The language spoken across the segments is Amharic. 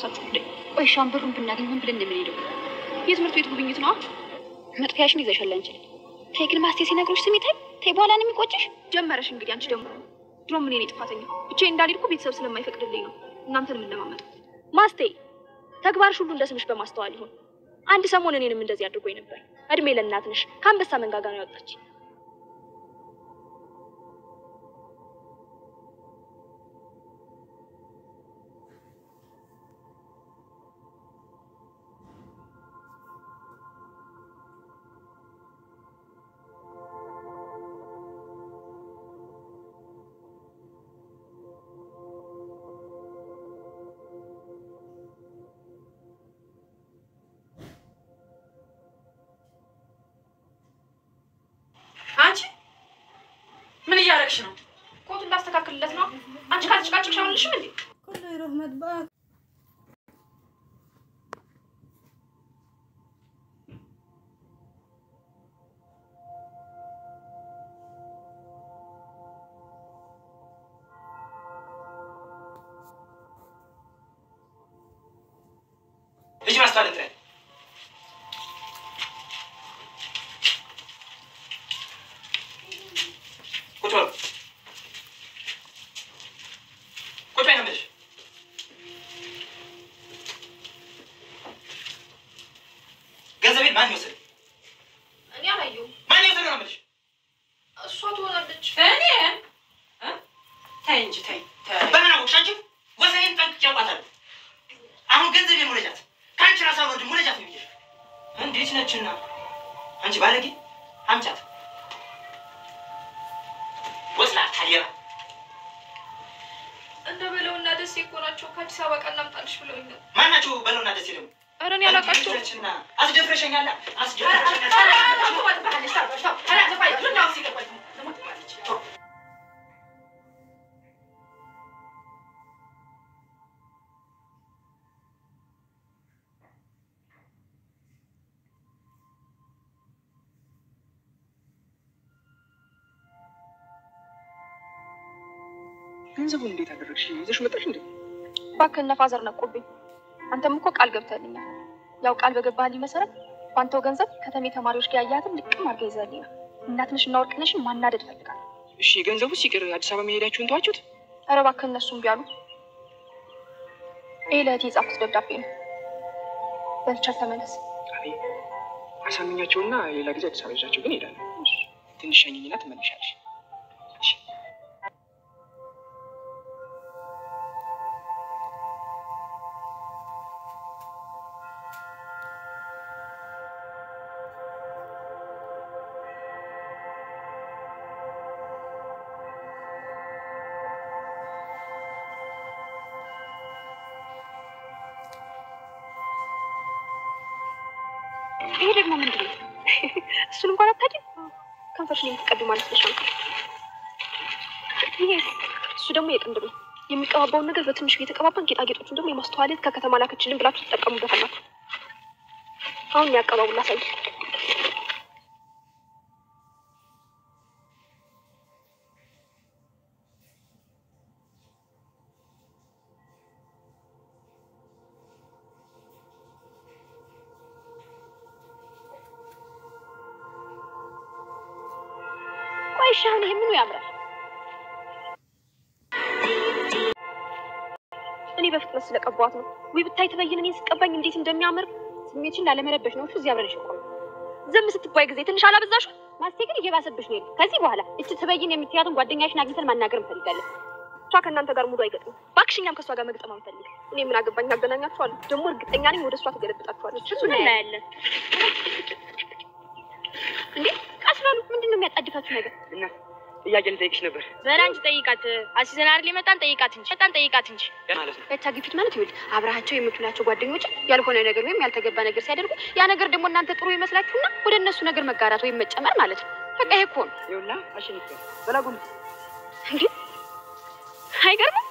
ሳችሁ ጉዳይ። ቆይ ሻም ብሩን ብናገኝ ምን ብለን እንደምንሄደው የትምህርት ቤት ጉብኝት ነዋ። መጥፊያሽን ይዘሻል አንቺ። ተይ ግን ማስቴ ሲነግሮች ስሜ ታይ ተይ፣ በኋላ ነው የሚቆጭሽ። ጀመረሽ እንግዲህ አንቺ ደግሞ ድሮም እኔ ነኝ ጥፋተኛ። ብቻዬን እንዳልሄድኩ ቤተሰብ ስለማይፈቅድልኝ ነው እናንተን የምንለማመጠው። ማስቴ ተግባርሽ ሁሉ እንደ ስምሽ በማስተዋል ይሁን። አንድ ሰሞን እኔንም እንደዚህ አድርጎኝ ነበር። እድሜ ለእናት ነሽ። ከአንበሳ መንጋጋ ነው ያወጣች። አንቺ ምን እያደረግሽ ነው? ኮቱ እንዳስተካክልለት ነው። አንቺ ካልጭቃጭቅሽ አሁንልሽም እንዴ? كله يروح مطبخ ልጅ ማስታወቅ ጥረት ቁጭ በሉ ቁጭ በይ ነው የምልሽ። ገንዘቤን ማን ይወስድ? እኔ አላየሁም። ማን ይወስድ ነው የምልሽ? እሷ ትሆናለች። እኔ እ? ተይ እንጂ ተይ ተይ። በምን አወቅሽ አንቺ? ወሰኔን ጠንቅቄ አውቃታለሁ። አሁን ገንዘቤን ሙለጃት፣ ከአንቺ ራስ አልወርድም፣ ሙለጃት ነው ብዬሽ። እንዴት ነችና አንቺ ባለጌ አምጫት ወስላታ ሌባ እንደ በለውና ደሴ እኮ ናቸው። ከአዲስ አበባ ቀን እናምጣልሽ ብለውኝ ነው። ማናቸው በለውና ደስ ይለው ኧረ እኔ አላውቃቸውም። ነችና አስደፍረሸኛላ አስደፍረሸኛላ ገንዘቡን እንዴት አደረግሽ? ይዘሽ መጣሽ እንዴ? እባክህ እነ ፋዘር ነቁብኝ። አንተም እኮ ቃል ገብተህልኛል። ያው ቃል በገባህልኝ መሰረት በአንተው ገንዘብ ከተሜ ተማሪዎች ጋር ያያትን ልቅም አድርገህ ይዘህልኝ ነው። እናትንሽ እና ወርቅነሽን ማናደድ እፈልጋለሁ። እሺ ገንዘቡ ሲቅር አዲስ አበባ መሄዳችሁን ተዋችሁት? ኧረ እባክህ እነሱም ቢያሉ ይህ ለእህቴ የጻፉት ደብዳቤ ነው። በልቻል ተመለስ። አይ አሳምኛቸውና ሌላ ጊዜ አዲስ አበባ ይዣቸው ግን እሄዳለሁ። ትንሽ ሸኝኝና ትመለሻለሽ። እሺ። ይሄ ደግሞ ምንድን ነው? እሱን እንኳን አታውቂም? ከንፈርሽን የምትቀዱ ማለት ነሽ። ይሄ እሱ ደግሞ የቅንድብ ነው። የሚቀባባውን ነገር በትንሹ እየተቀባባን ጌጣጌጦቹን ደግሞ የማስተዋለት ከከተማ ላከችልን ብላችሁ ትጠቀሙበታላችሁ። አሁን ያቀባቡ ላሳይ። ቆይ እሺ፣ አሁን ይሄ ምኑ ያምራል? እኔ በፍጥነት ስለቀባዋት ነው። ወይ ብታይ ትበይን እኔን ስቀባኝ እንዴት እንደሚያምር ስሜትሽን ላለመረበሽ ነው። እሱ እዚህ አብረንሽ እኮ ነው። ዝም ስትባይ ጊዜ ትንሽ አላበዛሽ? ማስቴ ግን እየባሰብሽ ነው። ከዚህ በኋላ እች ትበይን የምትያትን ጓደኛሽን አግኝተን ማናገር እንፈልጋለን። እሷ ከእናንተ ጋር ሙሉ አይገጥም። እባክሽ እኛም ከእሷ ጋር መግጠም አንፈልግ። እኔ ምን አገባኝ? አገናኛችኋለሁ። ደግሞ እርግጠኛ ነኝ ወደ እሷ ትገለብጣችኋለች። እሱ እናያለን። እንዴ ቀስ በሉ። ምንድን ነው የሚያጣድፋችሁ ነገር? እና ጥያቄ ልጠይቅሽ ነበር በላንቺ ጠይቃት። አሲዘን አይደል የመጣን ጠይቃት እንጂ መጣን ጠይቃት እንጂ ማለት ነው። ኤታ ግፊት ማለት ይኸውልህ አብረሃቸው የምትውላቸው ጓደኞች ያልሆነ ነገር ወይም ያልተገባ ነገር ሲያደርጉ ያ ነገር ደግሞ እናንተ ጥሩ ይመስላችሁና ወደ እነሱ ነገር መጋራት ወይም መጨመር ማለት ነው። በቃ ይሄ እኮ ነው ይኸውልህ አሸንፍ በላጉም እንዴ! አይገርምም?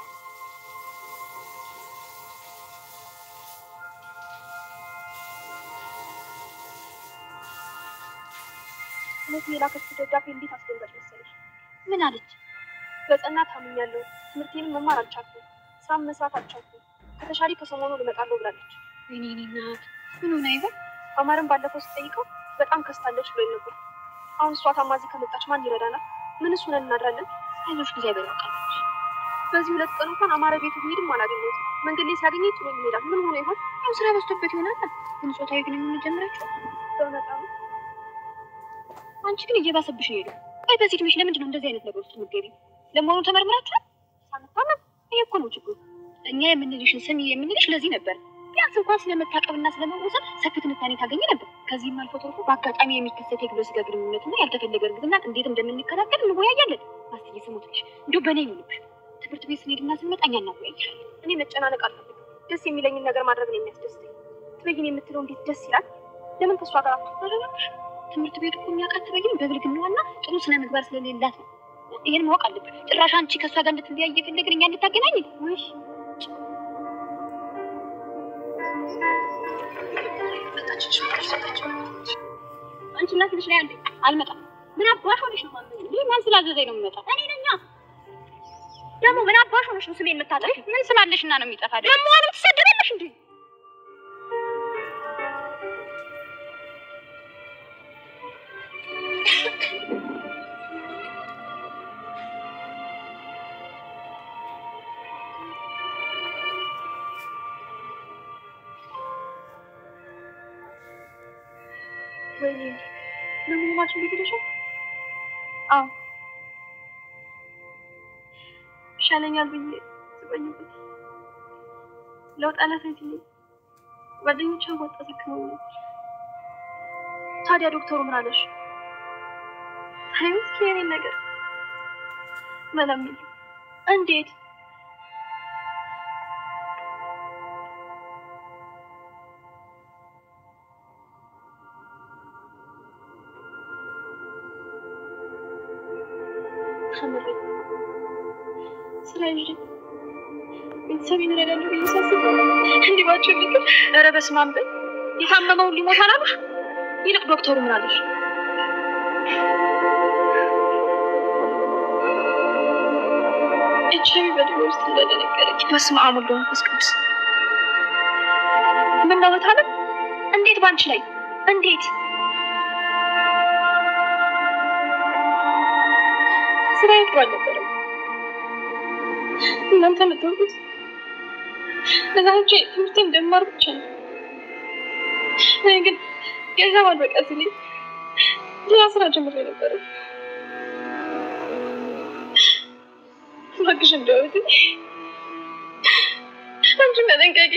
እውነት የላከችው ደብዳቤ እንዴት አስደንጋጭ መሰለሽ! ምን አለች? በጽናት ታምኛለሁ። ትምህርቴንም መማር አልቻልኩም። ስራም መስራት አልቻልኩም። ከተሻለ ከሰሞኑ ልመጣለሁ ብላለች። ወይኔ እኔ እናት ምን ሆና ይሆን? አማርን ባለፈው ስጠይቀው በጣም ከስታለች ብሎኝ ነበር። አሁን እሷ ታማዚ ከመጣች ማን ይረዳናል? ምን እሱ ነን እናድራለን? አይዞሽ እግዚአብሔር ያውቃል። በዚህ ሁለት ቀን እንኳን አማረ ቤቱ ቢሄድም አላገኘሁትም። መንገድ ላይ ሲያገኘኝ ጥሎ ይሄዳል። ምን ሆኖ ይሆን? ያው ስራ በዝቶበት ይሆናል። ግን ጾታዊ ግንኙነት ጀምራችሁ በመጣም አንቺ ግን እየባሰብሽ ነው ሄዱ። ቆይ በዚህ እድሜሽ ለምንድን ነው እንደዚህ አይነት ነገር ውስጥ የምትገቢው? ለመሆኑ ተመርምራችኋል? ሳንታመም ይሄ እኮ ነው ችግሩ። እኛ የምንልሽን ስሚ የምንልሽ ለዚህ ነበር። ቢያንስ እንኳን ስለመታቀብና ስለመወሰን ሰፊ ትንታኔ ታገኝ ነበር። ከዚህም አልፎ ተርፎ በአጋጣሚ የሚከሰት የግብረ ስጋ ግንኙነትና ያልተፈለገ እርግዝና እንዴት እንደምንከላከል እንወያያለን። ማስትዬ ስሙትልሽ እንዲሁ በእኔ ይሁንብሽ። ትምህርት ቤት ስንሄድና ስንመጣ እኛ እናወያይሻለን። እኔ መጨናነቅ አልፈልግም። ደስ የሚለኝን ነገር ማድረግ ነው የሚያስደስተኝ። ትበይን የምትለው እንዴት ደስ ይላል። ለምን ከእሷ ጋር አትተረረሽ? ትምህርት ቤት እኮ የሚያውቃት ትበይን በብልግናዋና ጥሩ ስነ ምግባር ስለሌላት ነው። ይህን ማወቅ አለብን። ጭራሽ አንቺ ከእሷ ጋር እንድትለያይ እየፈለግን እኛ እንድታገናኝ ወይ አንቺ እናት ልጅ ላይ አንዴ አልመጣም። ምን አባሽ ሆነሽ ነው ማለት ነው? ማን ስላዘዘኝ ነው የምመጣው? እኔ ነኛ። ደግሞ ምን አባሽ ሆነሽ ነው ስሜን የምታጠፊ? ምን ስም አለሽና ነው የሚጠፋ? ደግሞ አሁንም ትሰደቢያለሽ እንዴ? ወይኔ ለመሆናችን ቤት ሄደሻል? አዎ ይሻለኛል ብዬ ስቆይበት ለውጥ አላሳይትልኝ ጓደኞቿ ወጣ ተክመው ነበር። ታዲያ ዶክተሩ ምን አለሽ? ታዩ እስኪ የኔን ነገር መለሚል እንዴት ተምሬ ስራ ይዤ ቤተሰቤን እረዳለሁ ብዬ ሳስብ እንዲህ ባቸው ልክ ኧረ በስመ አብ በይ የታመመውን ሊሞት አላሉሽ? ይልቅ ዶክተሩ ምን አለሽ? ኤች አይ ቪ በድሎ ውስጥ እንደደነገረች በስመ አብ ወወልድ ወመንፈስ ቅዱስ ምን ነው ታለም? እንዴት ባንቺ ላይ እንዴት ስራ ጥሩ አልነበረም። እናንተ የምታውቁት ለዛቼ ትምህርት እንደማር ብቻ ነው። እኔ ግን ገንዘብ አልበቃ ሲለኝ ሌላ ስራ ጀምሬ ነበረ። እባክሽ እንደወት አንቺ መጠንቀቂ።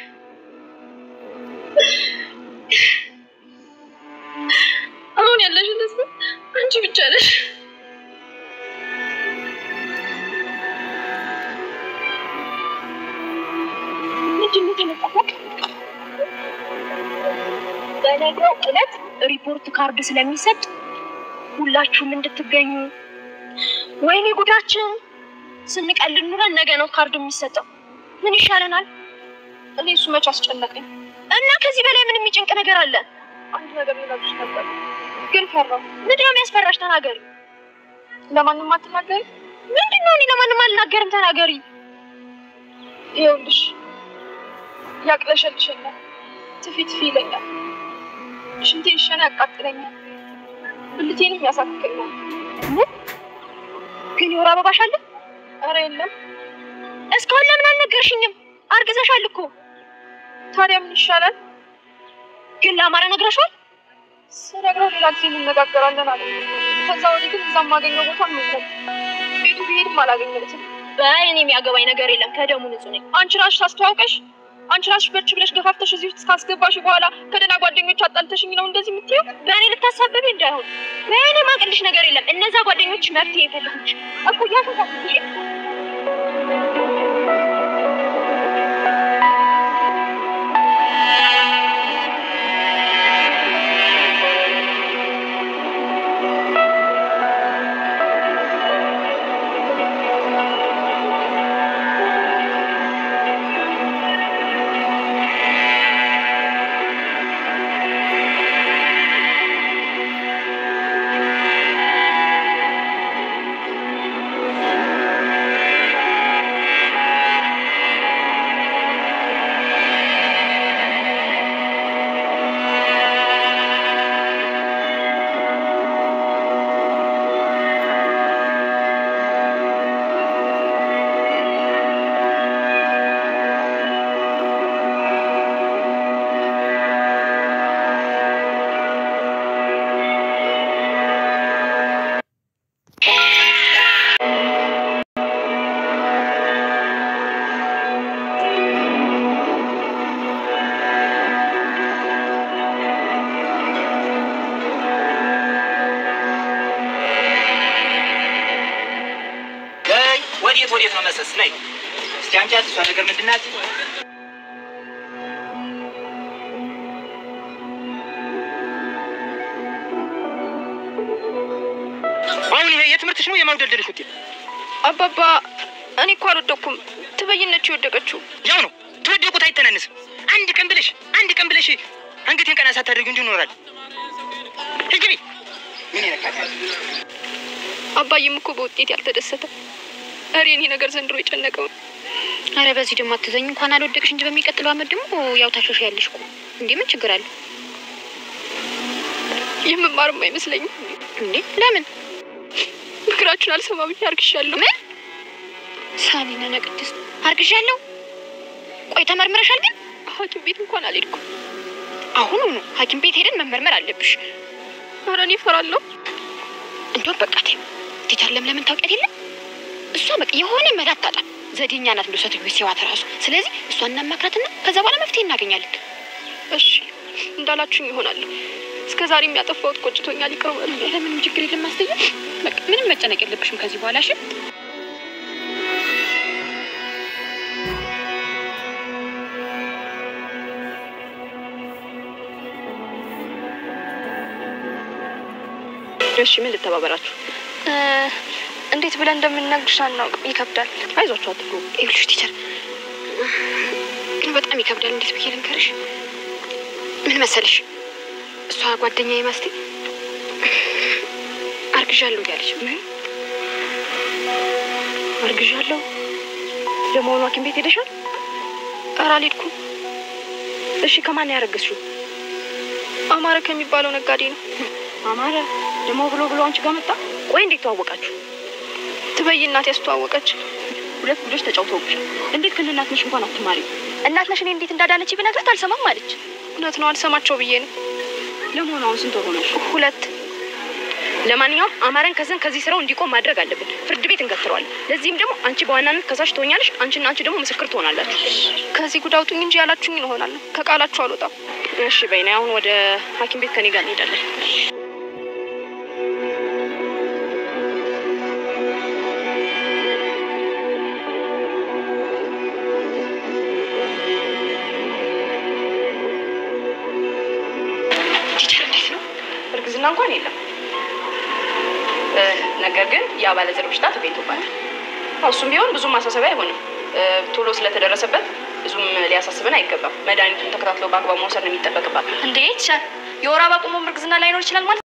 አሁን ያለሽን ተስፋ አንቺ ብቻ ነሽ። ልጅነት የመጣፈቅ በነገው ዕለት ሪፖርት ካርድ ስለሚሰጥ ሁላችሁም እንድትገኙ። ወይኔ ጉዳችን! ስንቀልድ ኑረን ነገ ነው ካርድ የሚሰጠው። ምን ይሻለናል? እኔ እሱ መች አስጨነቀኝ። እና ከዚህ በላይ ምን የሚጨንቅ ነገር አለ? አንድ ነገር ልነግርሽ ነበር ግን ፈራሁ። ምንድን ነው የሚያስፈራሽ? ተናገሪ። ለማንም አትናገሪ። ምንድን ነው? እኔ ለማንም አልናገርም። ተናገሪ። ይኸውልሽ ያቅለሸልሸኛል፣ ትፊ ትፊ ይለኛል፣ ሽንቴን ሸና ያቃጥለኛል፣ ብልቴንም ያሳክከኛል። ምን ግን የወር አበባሽ አለ? ኧረ የለም። እስካሁን ለምን አልነገርሽኝም? አርግዘሻል እኮ። ታዲያ ምን ይሻላል? ግን ለአማረ ነግረሽዋል? ስነግረው ሌላ ጊዜ እንነጋገራለን አለ። ከዛ ወዲህ ግን እዛ የማገኘው ቦታ የለም። ቤቱ ብሄድም አላገኘሁትም። በይ እኔ የሚያገባኝ ነገር የለም። ከደሙ ንጹህ ነኝ። አንቺ ራስሽ አስተዋውቀሽ አንቺ ራስሽ በርች ብለሽ ገፋፍተሽ እዚህ ውስጥ ካስገባሽ በኋላ ከደህና ጓደኞች አጣልተሽኝ ነው እንደዚህ የምትይው? በእኔ ልታሳብቢ እንዳይሆን። በእኔ ማቅልሽ ነገር የለም። እነዛ ጓደኞች መፍትሄ ይፈልጉች እኮ ያተሳብሽ ♪ መሰስ ነይ እስቲ አንቺ እሷ ነገር ምንድን ናት? አሁን ይሄ የትምህርትሽ ነው የማውደልደልሽ ውጤት አባባ እኔ እኮ አልወደኩም። ትበይነች የወደቀችው ያው ነው። ትወደቁት አይተናነስም። አንድ ቀን ብለሽ አንድ ቀን ብለሽ አንገቴን ቀና ሳታደርጊ እንዲሁ ይኖራል። ግቢ ምን ይነካታል? አባዬም እኮ በውጤት ያልተደሰተ ኧረ የኔ ነገር ዘንድሮ የጨነቀው አረ በዚህ ደግሞ አትዘኝ። እንኳን አልወደቅሽ እንጂ በሚቀጥለው አመት ደግሞ ያው ታሻሻያለሽ እኮ። እንዴ ምን ችግር አለ የምማርም አይመስለኝም። እንዴ? ለምን ምክራችሁን አልሰማ ብዬ አርግሻለሁ። ምን ሳሚና ነቅድስ አርግዣለሁ። ቆይ ተመርምረሻል ግን? ሐኪም ቤት እንኳን አልሄድኩም። አሁኑ ነው ሐኪም ቤት ሄደን መመርመር አለብሽ። ኧረ እኔ እፈራለሁ። እንደውም በቃ ተይው። ቲቸር ለምለምን ታውቂያት የለ እሷ በቃ የሆነ መላ አታጣም። ዘዴኛ ናት እንደ ሴትዮ ሲዋት ራሱ። ስለዚህ እሷን እናማክራትና ከዛ በኋላ መፍትሄ እናገኛለን። እሺ እንዳላችሁኝ ይሆናለሁ። እስከ ዛሬ የሚያጠፋሁት ቆጭቶኛል። ይቅር በሉኝ። ኧረ ምንም ችግር የለም ማስተኛ። በቃ ምንም መጨነቅ የለብሽም ከዚህ በኋላ እሺ። እሺ ምን ልተባበራችሁ? እንዴት ብለን እንደምንነግርሽ አናውቅም። ይከብዳል። አይዟችሁ፣ አትፍሩ። ይኸውልሽ ቲቸር በጣም ይከብዳል። እንዴት ብዬ ልንገርሽ? ምን መሰልሽ እሷ ጓደኛዬ ማስቴ አርግዣለሁ እያለች ምን አርግዣለሁ። ለመሆኑ ሐኪም ቤት ሄደሻል? ኧረ አልሄድኩም። እሺ ከማን ያረገዝሽው? አማረ ከሚባለው ነጋዴ ነው። አማረ ደግሞ ብሎ ብሎ አንቺ ጋር መጣ። ቆይ እንዴት ተዋወቃችሁ? ትበይ እናት ያስተዋወቀች። ሁለት ልጆች ተጫውተውብሻል። እንዴት ከእናት ነሽ እንኳን አትማሪ? እናት ነሽ እኔ እንዴት እንዳዳነች ብነግራት አልሰማም አለች። እውነት ነው አልሰማቸው ብዬ ነው። ለመሆኑ አሁን ስንት ወር ሆነሽ? ሁለት ለማንኛውም አማረን ከዘን ከዚህ ስራው እንዲቆም ማድረግ አለብን። ፍርድ ቤት እንገትረዋለን። ለዚህም ደግሞ አንቺ በዋናነት ከሳሽ ትሆኛለሽ። አንቺና አንቺ ደግሞ ምስክር ትሆናላችሁ። ከዚህ ጉድ አውጡኝ እንጂ ያላችሁኝ እንሆናለን። ከቃላችሁ አልወጣም። እሺ በይና አሁን ወደ ሐኪም ቤት ከኔ ጋር እንሄዳለን። ቲቸር እንዴት ነው? እርግዝና እንኳን የለም። እ፣ ነገር ግን የአባለዘር በሽታ ተገኝቶባታል። አዎ፣ እሱም ቢሆን ብዙም ማሳሰቢያ አይሆንም። እ፣ ቶሎ ስለተደረሰበት ብዙም ሊያሳስበን አይገባም። መድኃኒቱን ተከታትለው በአግባብ መውሰድ ነው የሚጠበቅባት። እንዴት የወር አበባ ቆሞም እርግዝና ላይኖር ይችላል ማለት